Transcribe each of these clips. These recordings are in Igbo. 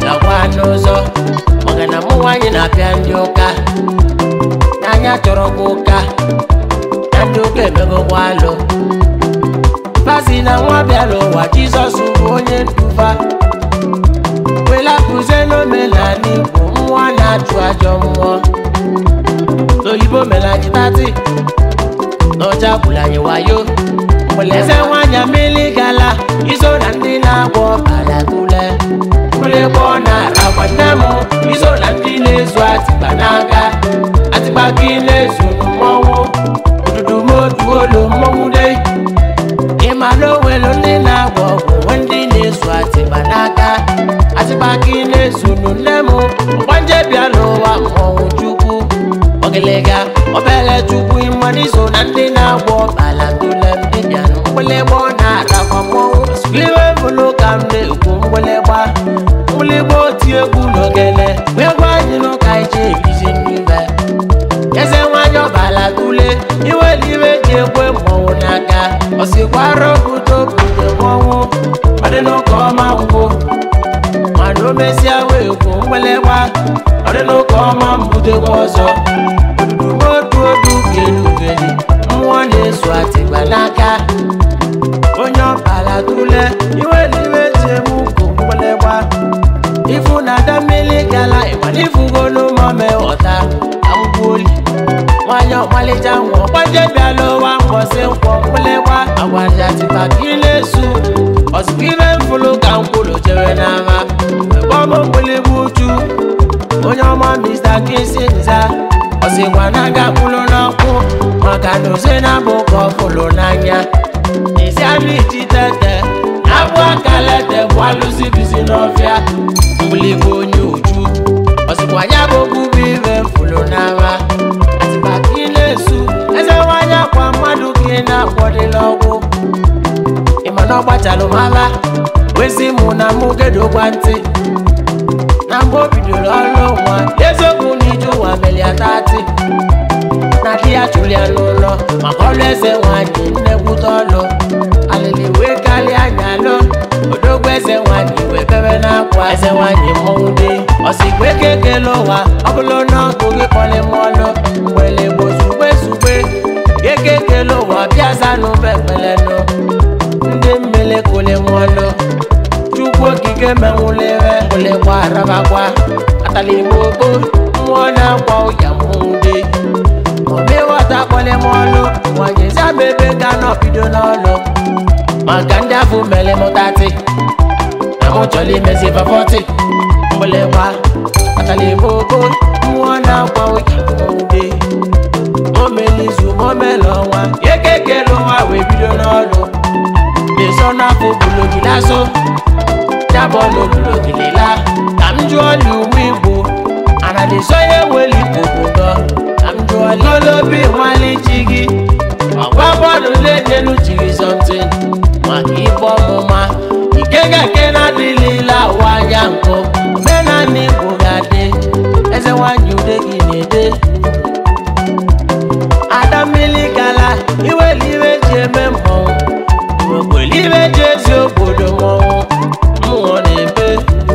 gagwa n'ụzọ maka na mụ nwaanyị na-apịa ndị ụka n'anya chọrọ gị ụka na ndị ụka emegokwa alụ Pasi na nwa bịara ụwa Jizọs bụ onye nduba welapụzie n'omenala Igbo mmụọ na-achụ ajọ mmụọ n'oyibo mere anyị tati n'ọcha gwụrụ anyị wayo mgbeleze nwanyị mmiri gala iso na ndị na-agwọ ọbara tule mgbịrịgba ọ na-arakwa nne m iso na ndị na-ezu atịkpa n'aka atịkpa gị na-ezu mmọnwụ odudu motu olu mmọnwụ dei ịma na onwelu ndị na-agwọ ọgwụ nwe ndị na-ezu atịkpa n'aka atịkpa gị na-ezunu nne m mgbanje bịa n'ụwa mmọnwụ chukwu ọgịlịga obele chukwu ịmaniso na ndị na-agwọ ọbala tule ndị bịanụ mgbịlịgba ọ na-arakwa mmọnwụ iwe bụlụ ka m na-ekwu mgbịlịgba mgbịlịgba oti egwu n'ogele wee gwa anyị n'ụka ije ebizi n'ibe eze nwanyị ọbala tule iwe n'iwe ji ekwe mmọnwụ n'aka ọsikwara obodo obodo mmọnwụ ọdị n'ụka ọma ngwụ mana o mesịa wee kwu mgbịlịgba ọdị n'ụka ọma mbudekwa ọzọ odu odu kelugeli mmụọ na-ezu atịgba n'aka onye ọbala tule iwe n'iwe ji eme ukwu mgbịlịgba ifu na ada mmiri gala ịmana ifugo n'ụmụme ọta amgbuoli nwanyị ọmalịcha nwa ọgbaje bịala ụwa mgbọsị nkwọ mgbịlịgba agwaja tipa ka ị na-esu ọzụkwa ibe mfụlụ ka mkwụlụ chere n'ama mgbọmụ mgbịlịgba uchu onye ọma mr kisi nza ọsịkwa na aga mkpụrụ n'ọkụ maka na oze na-abụ ka ọ fụlụ n'anya isi anụ iji tete na-abụ akalete bụ alụsị bizi n'ọfịa mgbịlịgba onye uju ọsịkwa ya bụ ogbugbu ibe mfụlụ n'ama atịkpa ka ị na-esu eze nwanyị akwa mmadụ ka ị na-akwọdịla ọgwụ ịma na ọgbachalụ mara wezi mụ na mụ gedogwa ntị na mgbe o bidoro ọrụ nwa eziokwu na ije ụwa melia tati na di ya chụrụ ya n'ụlọ maka ọrụ eze nwanyị nnekwute ọlụ alịlị wee karịa anya alụ odogwu eze nwanyị wee bebe n'akwa eze nwanyị mmọnwụ dị ọsịkwa eke ekele ụwa ọ bụrụ na ọkụ gị kpọrọ m ọlụ mgbele gbo zugbe zugbe eke ekele ụwa bịa zanụ bebelenụ ndị mmele kole m ọlụ chukwu okike menwụlere mgbịlịgba arabakwa ataligbo ogbo mmụọ na-akwa ụya mmụnde omeghọta kpọlị m ọlụ nwanyị zabebe ga nọbido n'ọlụ maka ndị afọ mere m tati na mụ chọrọ imezi fafọti mgbịlịgba ataligbo ogbo mmụọ na-akwa ụya mmụnde omelizu momele ọnwa ekekele ụwa wee bido n'ọlụ leso n'afọ bulogilaso jábọ̀ lòlùlògìlélá kàmjú ọ̀lù ụmụ igbo anadịsọ ya eweli gbogbo gan kàmjú ọ̀lù olóbi nwale ji gị ọgba bọọlụ na-enyelu jiri somtin maka ịbọ ọmụma ikega nke na-adịlila ụwa anya nkụ omenala igbo ga-adị eze nwanyị ude gị na-ede ada mmiri gala iweli iwe ji eme mmọnwụ iwekweli iwe ji ezi obodo mmọnwụ mmụọ na-ebe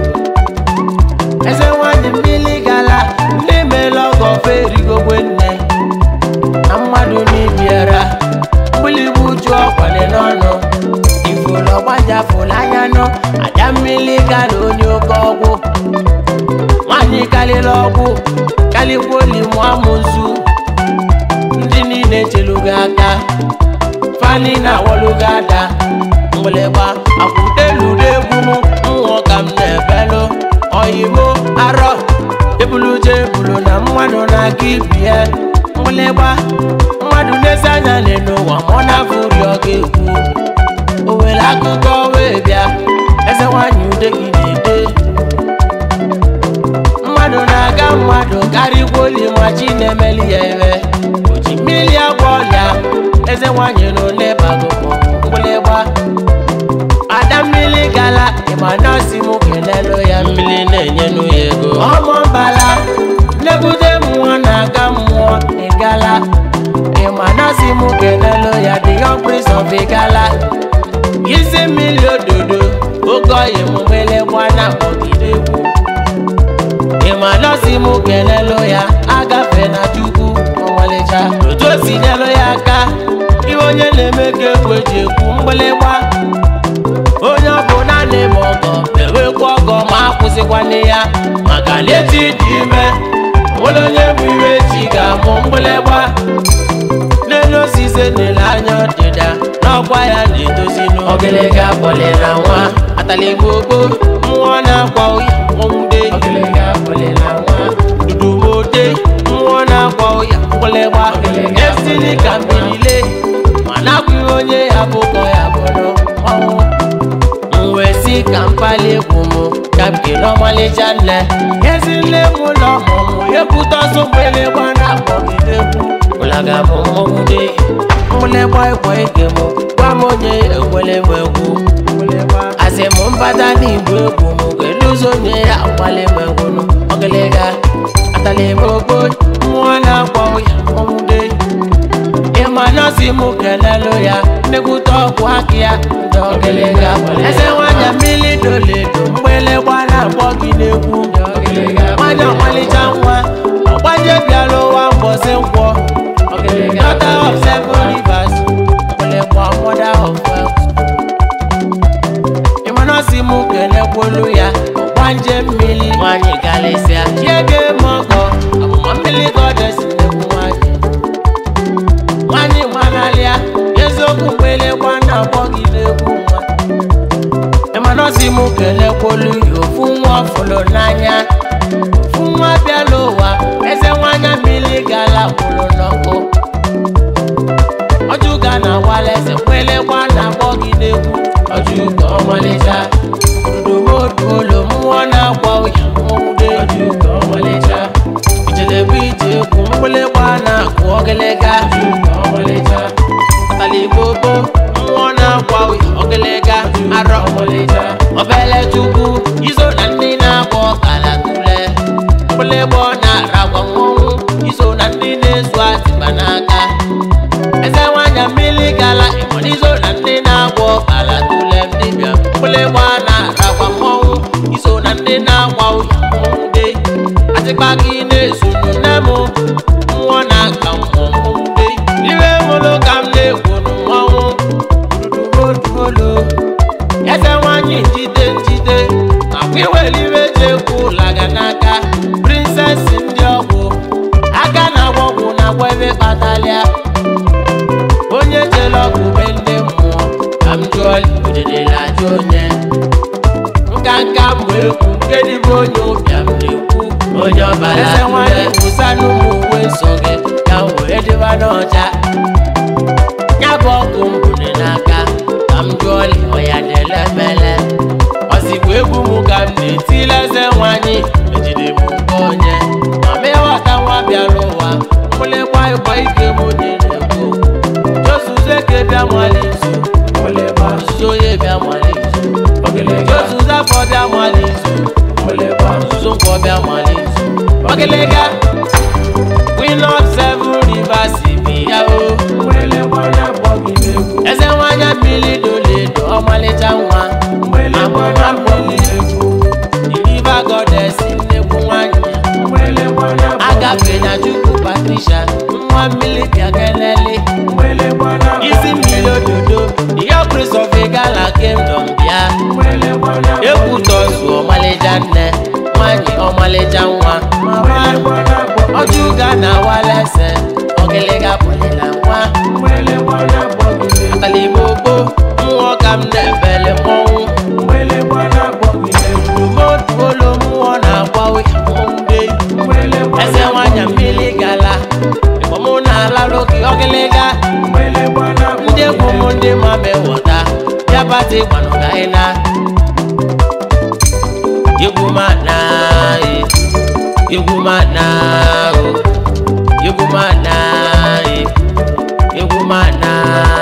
eze nwanyị mmiri gala ndị meela ọgọ ofe erigogwe nne na mmadụ n'ibiara mgbịlịgba uju ọkwale n'ọnụ ifuru ọgbajafụla anya nọ aja mmiri gala onye oke ọgwụ nwanyị kalịla ọgwụ kalịkwuoli mụ amụzu ndị niile chelugo aka fani na awolugo ada mgbịlịgba akwụdeludo egwu m mmụọ ka m na-ebelu oyimo arọ ebuluje ebulu na mmadụ na-aga ibie mgbịlịgba mmadụ n'ezi anya n'elu ụwa ma ọ na-afụri ọ ga-ekwu o nwere akụkọ wee bịa eze nwanyị ude gị na-ede mmadụ na-aga mmadụ karịkwuoli ma chi na-emeli ya ebe o ji mmiri agwọ ọrịa eze nwanyị na ole bago mgbịlịgba ada mmiri gala ịma nọọsị m kelelu ya mmiri na-enyenu ya ego ọmụ mbala nebute mmụọ na-aga mmụọ ịgala ịma nọọsị m kelelu ya the young prince of igala isi mmiri ododo oge oyi m mgbịlịgba na-akpọgide egwu m kelelu ya agafe na chukwu ọmalịcha otu o si nyelu ya aka ihe onye na-eme ka egwu eji ekwu mgbịlịgba onye ọ bụ naanị ma ọgọ na-enwekwa ọgọ ma akwụsịkwana ya maka na echi dị ime nwere onye bụ iwe chi ga-amụ mgbịlịgba n'elu osisi nele anya ọdịda n'ọkwa ya na-edozi n'ogologo akpọlị na nwa ataligbogo mmụọ na-akwa ụya nwụde dudumode mmụọ na-akwa ụya mgbịlịgba esili ka mbilile ma na-akwụghị onye ya bụkọ ya bụrụ ọnwụ mwe si ka mkpali egwu m ka m kele ọmalịcha nne ezi nne m ụlọ ọmụmụ ekwute ọsọ mgbịlịgba na-akpọgide egwu ụlaga bụ mmọnwụ dị mgbịlịgba ịkwa ike m gwa m onye ekwele m egwu asị m mbata n'igbo egwu m ga-eluzi onye ya akwali m egwu nụ ọgịlịga atala m ogbo mmụọ na-akwa ụya mmọnwụ dị ịma nọọsị m kelelu ya nnekwute ọgwụ aka ya ndị ọgịlịga eze nwanyị mmiri doledo mgbịlịgba na-akpọ gị n'egwu nwanyị ọmalịcha nwa ọgbanje bịara ụwa mbọsị nkwọ daughter of seven rivers mgbịlịgba mother of wealth ịma nọọsị m kelekwolu ya ọgbanje mmiri nwanyị galịsịa chiege mọgọ ọmụma mmiri gọdesi nnekwu nwanyị nwanyị nwanalịa eziokwu mgbịlịgba na-akpọ gị n'egwu nwa ịmanọzi m kelekwolu ya ofu nwa ọfụlụ n'anya ofu nwa bịala ụwa eze nwanya mmiri gala kwụrụ n'ọkụ ọjụga na awala eze mgbịlịgba na-akpọ gị n'egwu ọjụga ọmalịcha dudumoduolo mmụọ na-akwa ụya nwụde ọjụga ọmalịcha ijelebe ije egwu mgbịlịgba na-akụ ọgịlịga taligbobo mmụọ na-akwa ụya ọgịlịga arọ obele chukwu izo na ndị na-akpọ ọkala tule mgbịlịgba na-aragwa mmọnwụ izo na ndị na-ezu atịba n'aka eze nwanya mmiri gala ịgbọn izo na ndị na-agwọ ọkala tule dibịa mgbịlịgba na-aragwa mmọnwụ izo na ndị na-akwa ụya mmọnwụ de atịkpa gị na-ezunu nne m mmụọ na-aka mmọnwụ de iwe mụlụ ka m na-egwu n'mmanwụ dudumoduolo eze nwanyị njide njide nakwa iweliwe ji ekwu ụlaga n'aka prinses ndị ọgwụ aka na-agwọ ọgwụ na-agwọ ebe kpatalịa onye jere ọgwụ be ndị mmụọ ka m jụọ udedela ajụ onye nka nka mbụ ekwu nke dịbụ onye ụbịam na-ekwu onye ọbara eze nwanyị wụsa n'ụmụ uwe nsọ gị ka m wee dịba n'ọcha ya bụ ọkụ mbụne n'aka ka m jụọli ọya na-ele mele ọzikwa egwu m ka m na-etile eze nwanyị ejide m nke onye ma meghọta nwa bịara ụwa mgbịlịgba ịkwa ike m nyere egwu jozuzo eke bịa nwale izu ọzụzụ onye bịa nwale izu jozuzo afọ bịa nwale izu ọzụzụ nkwọ bịa nwale izu ọgịlịga queen of seven rivers bi ya o eze nwanya mmiri doledo ọmalịcha nwa amụma mmiri deliver goddess nnekwu nwanyị agafe na chukwu patricia nwa mmiri bịakelele isi mmiri ododo the prince of igala kingdom bịa ekwutọzu ọmalịcha nne nwanyị ọmalịcha nwa ọjụga na walese ọgịlịga pụlịla nwa ataligbogo mmụọ ka m na-ebele mmọnwụ dumoduolo mmụọ na-agba ụya mmọnwụ eze nwanya mmiri gala ịkpọmụ na-alalụ gị ọgịlịga ndị egwu m ndị ma mewọta bịa pati gbanụgaina egwu ma na egwu ma na egwu ma na egwu ma na